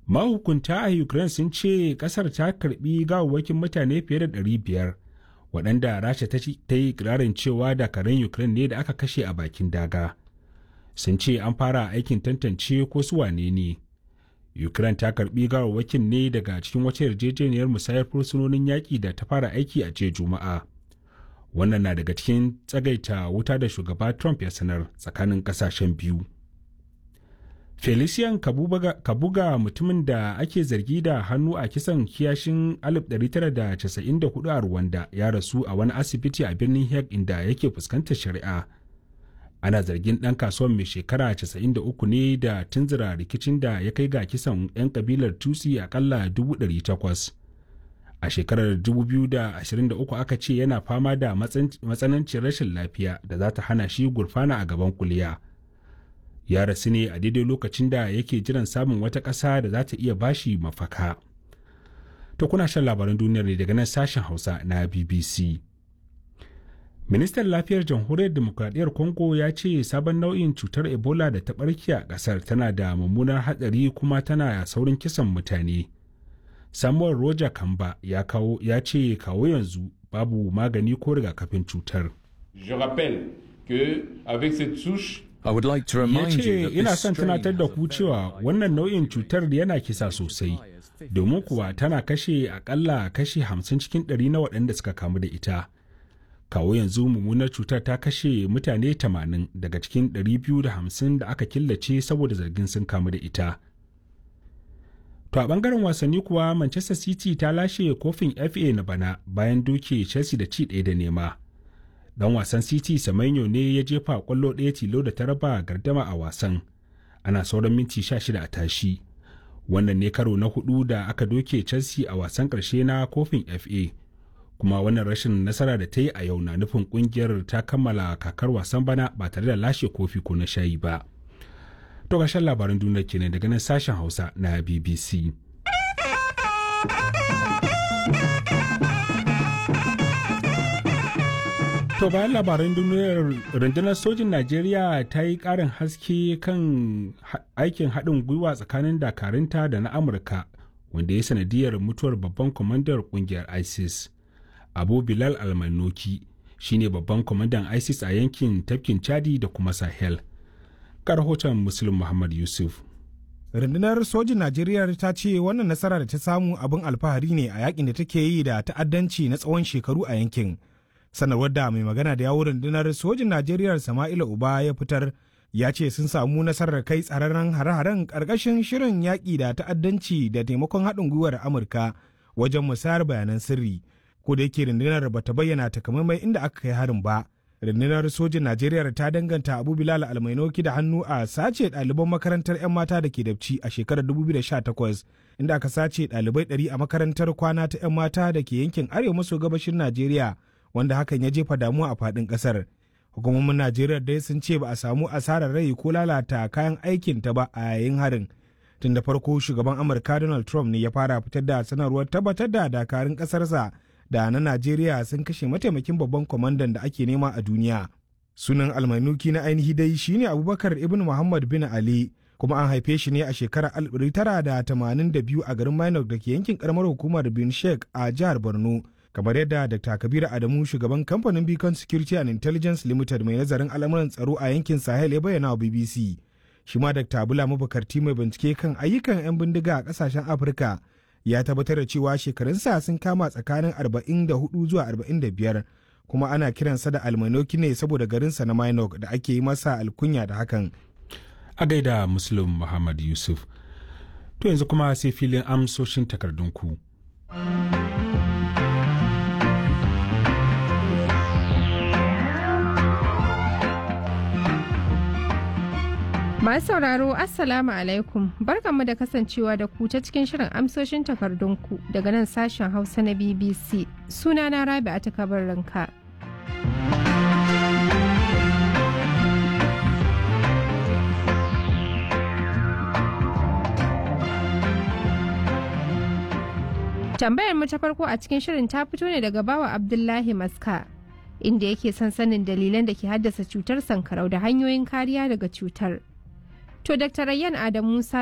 mahukunta a ukraine sun ce kasar ta karbi gawawwakin mutane fiye da 500 waɗanda rasha ta yi ikirarin cewa dakarun ukraine ne da aka kashe a bakin daga sun ce an fara aikin tantance ko su wane ne ukraine ta karbi gawawwakin ne daga cikin wata yarjejeniyar musayar fursunonin yaƙi da ta fara aiki a jiya juma'a wannan na daga cikin tsagaita wuta da shugaba trump ya sanar tsakanin ƙasashen biyu felician kabuga mutumin da ake zargi da hannu a kisan kiyashin 1994 a rwanda ya rasu a wani asibiti a birnin hague inda yake fuskantar shari'a ana zargin ɗan kasuwan mai shekara 93 ne da tunzura rikicin da ya kai ga kisan 'yan kabilar tutsi akalla 800 a shekarar 2023 aka ce yana fama da matsanancin rashin lafiya da za ta hana shi gurfana a gaban kuliya ya rasu ne a daidai lokacin da yake jiran samun wata ƙasa da za ta iya bashi mafaka to kuna shan labaran duniyar ne daga nan sashen hausa na bbc ministan lafiyar jamhuriyar demokradiyyar congo ya ce sabon nau'in cutar ebola da ta ɓarke a ƙasar tana da mummunar hatsari kuma tana saurin kisan mutane samuel roger kamba ya, kawo, ya ce kawo yanzu babu magani ko rigakafin cutar Je rappelle que avec cette souche I would like to ya remind you ce that ina this son strain tunatar da has a ku cewa very wannan nau'in cutar yana kisa sosai domin kuwa tana kashe akalla kashe 50 cikin 100 na waɗanda suka kamu da ita kawo yanzu mummunar cutar ta kashe mutane 80 daga cikin 250 da aka killace saboda zargin sun kamu da ita to a bangaren wasanni kuwa manchester city ta lashe kofin fa na bana bayan doke chelsea da ci ɗaya da nema dan wasan city samenyo ne ya jefa kwallo ɗaya tilo da ta raba gardama a wasan ana sauran minti 16 a tashi wannan ne karo na hudu da aka doke chelsea a wasan ƙarshe na kofin fa kuma wannan rashin nasara da ta yi a yau na nufin kungiyar ta kammala kakar wasan bana ba tare da lashe kofi ko na shayi ba to ƙarshen labaran duniya kenan daga nan sashen hausa na bbc To bayan labaran duniyar rundunar sojin Najeriya ta yi ƙarin haske kan ha- aikin haɗin gwiwa tsakanin dakarunta da na Amurka wanda ya sanadiyar mutuwar babban kwamandar ƙungiyar ISIS. Abu Bilal Almanoki shine babban kwamandan ISIS a yankin tafkin Chadi da kuma Sahel. Ga rahoton Muslim Muhammad Yusuf. rundunar sojin najeriya ta ce wannan nasara da ta samu abin alfahari ne a yakin da take yi da ta'addanci na tsawon shekaru a yankin sanarwar da mai magana da yawon rundunar sojin najeriya sama'ila uba ya fitar ya ce sun samu nasarar kai tsararren hare-haren ƙarƙashin shirin yaƙi da ta'addanci da taimakon haɗin gwiwar amurka wajen musayar bayanan sirri ko da yake rundunar ba ta bayyana takamaimai inda aka kai harin ba rundunar sojin najeriya ta danganta abu bilal almainoki da hannu a sace ɗaliban makarantar 'yan mata da ke dabci a shekarar 2018 inda aka sace ɗalibai 100 a makarantar kwana ta 'yan mata da ke yankin arewa maso gabashin najeriya wanda hakan ya jefa damuwa a faɗin ƙasar hukumomin najeriya dai sun ce ba a samu asarar rai ko lalata kayan aikin ta ba a yayin harin tun da farko shugaban amurka donald trump ne ya fara fitar da sanarwar tabbatar da dakarun ƙasarsa da na Najeriya sun kashe mataimakin babban kwamandan da ake nema a duniya. Sunan almanuki na ainihi dai shine Abubakar Ibn Muhammad bin Ali kuma an haife shi ne a shekarar 1982 a garin Minok da ke yankin karamar hukumar Bin Sheikh a jihar Borno. Kamar yadda Dr. Kabiru Adamu shugaban kamfanin Beacon Security and Intelligence Limited mai nazarin al'amuran tsaro a yankin Sahel ya bayyana wa BBC. Shi ma Dr. Bula Mabukarti mai bincike kan ayyukan 'yan bindiga a kasashen Afirka ya tabbatar da cewa shekarunsa sun kama tsakanin 44 zuwa 45 kuma ana kiransa da almanoki ne saboda garinsa na minok da ake yi masa alkunya da hakan A gaida Muslim Muhammad Yusuf. To yanzu kuma sai filin amsoshin takardunku. Masu sauraro Assalamu alaikum barkanmu da kasancewa da ku ta cikin shirin amsoshin takardunku daga nan sashen Hausa na BBC sunana Rabi a takabar ranka. Tambayar mu ta farko a cikin shirin ta fito ne daga bawa Abdullahi Maska inda yake son sanin dalilan da ke haddasa cutar sankarau da hanyoyin kariya daga cutar. To Dr. Rayyan Adamu Musa